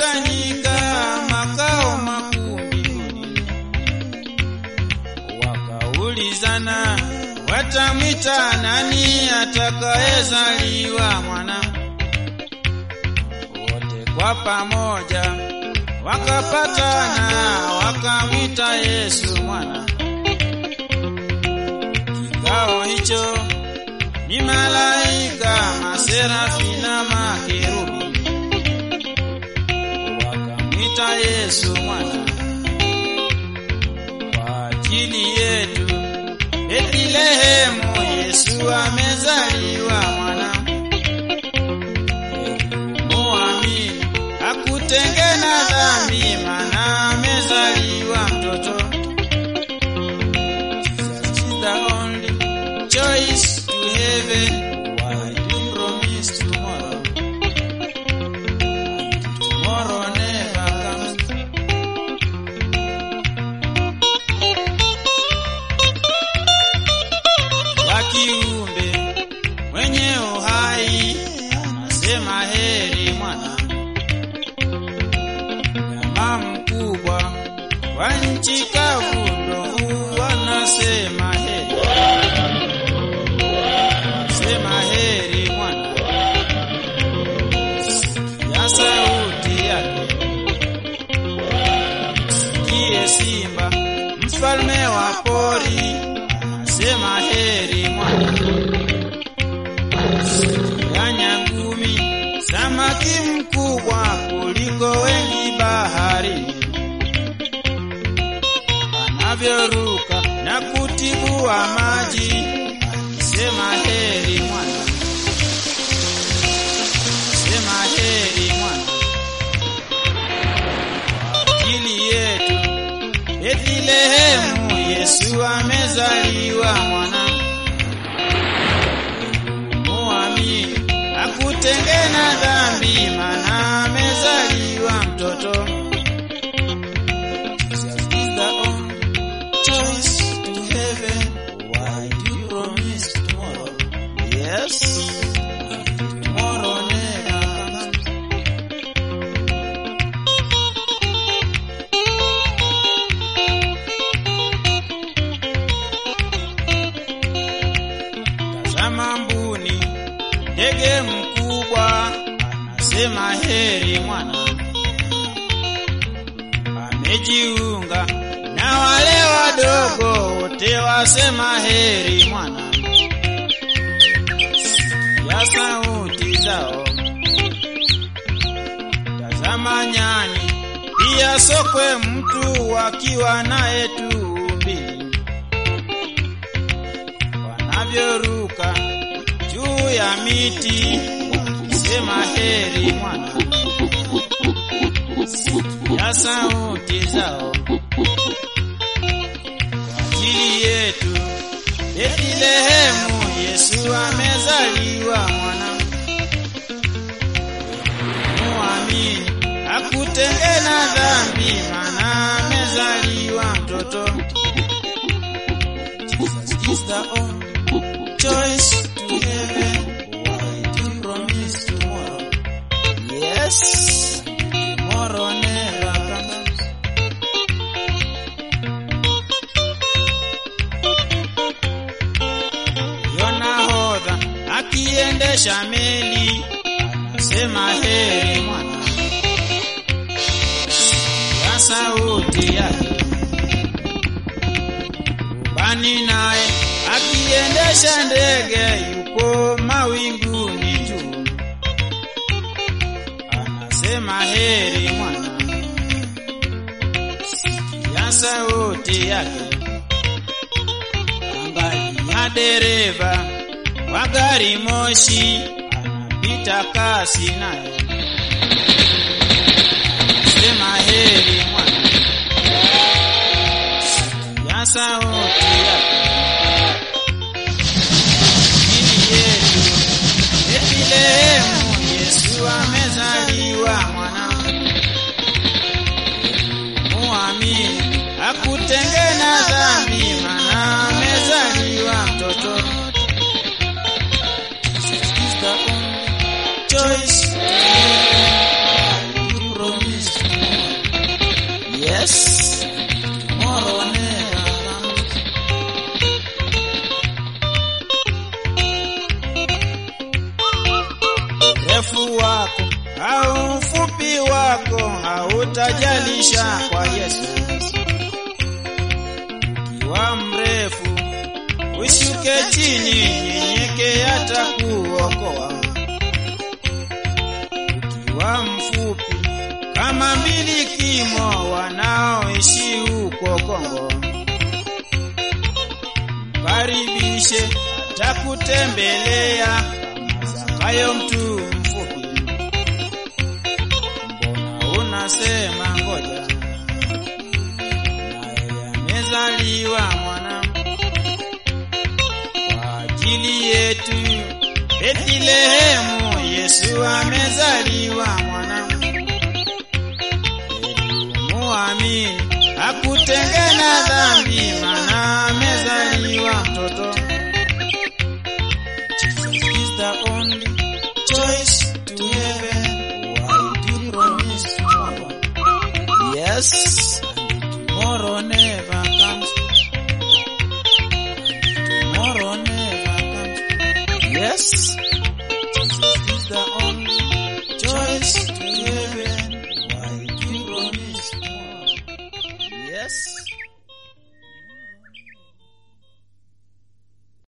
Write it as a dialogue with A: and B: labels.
A: wakakusanyika makao makuu mbinguni, wakaulizana watamwita nani atakayezaliwa mwana. Wote kwa pamoja wakapatana, wakamwita Yesu mwana. Kikao hicho ni malaika, maserafi na makerubi, wakamwita Yesu mwana kwa ajili yetu. Betlehemu Yesu amezaliwa mwana, muamini hakutengena dhambi, mana amezaliwa mtoto. Jesus is the only choice to heaven. Why do you promise tomorrow? Tomorrow never comes. wa kiumbe mwenye uhai anasema heri mwana. Jamaa mkubwa wa nchi kavu ndo huu anasema heri, anasema heri mwana. Ya sauti yake sikie simba mfalme wa pori anasema heri mwana ya nyangumi samaki mkubwa kuliko wengi bahari anavyoruka na kutibua maji sema heri mwana sema heri mwana ajili yetu Bethlehemu Yesu amezaliwa mwana. Muamini hakutengena dhambi, mana amezaliwa mtoto. Jesus is the only choice to heaven. Why do you promise tomorrow? Yes. Tomorrow never comes. Tazama mbuni, ndege mkubwa anasema heri mwana, amejiunga na wale wadogo wote wasema heri mwana, ya sauti zao. Tazama nyani, pia sokwe mtu wakiwa naye tumbili wanavyoruka juu ya miti wakisema heri mwana, ya sauti zao kwa ajili yetu. Betlehemu Yesu amezaliwa mwana, muamini hakutengena dhambi, mana amezaliwa mtoto. Jesus is the only choice to heaven. Why do you promise tomorrow? Yes, tomorrow never comes. Yonahodha akiendesha meli anasema heri mwana, ya sauti yake rubani naye akiendesha ndege yuko mawinguni juu, anasema heri mwana, sikia sauti yake. Angalia dereva wa gari moshi anapita kasi naye, anasema heri mwana, sikia sauti yake. Injili yetu Betlehemu, Yesu amezaliwa mwana. Muamini hakutengena dhambi, mana amezaliwa mtoto. Jesus is the only choice. You promise ushuke chini, nyenyeke atakuokoa. Ukiwa mfupi kama mbilikimo wanaoishi huko Kongo, mkaribishe atakutembelea kama Zakayo mtu mfupi. Mbona unasema ngoja, naye amezaliwa mwana kwa ajili yetu Betlehemu, Yesu amezaliwa mwana. Heri umuamini